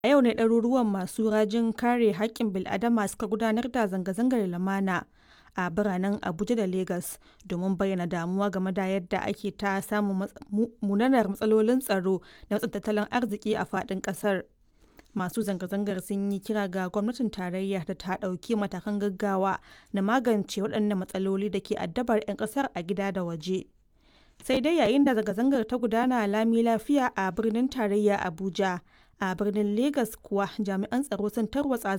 A yau ne ɗaruruwan masu rajin kare haƙƙin bil'adama suka gudanar da zanga-zangar lumana a biranen Abuja da Legas domin bayyana damuwa game da yadda ake ta samun munanan matsalolin tsaro da matsin tattalin arziki a faɗin ƙasar. Masu zanga-zangar sun yi kira ga gwamnatin tarayya da ta ɗauki matakan gaggawa na magance waɗannan matsaloli da ke addabar 'yan ƙasar a gida da waje. Sai dai yayin da zanga-zangar ta gudana lami lafiya a birnin tarayya Abuja, a birnin Legas kuwa jami'an tsaro sun tarwatsa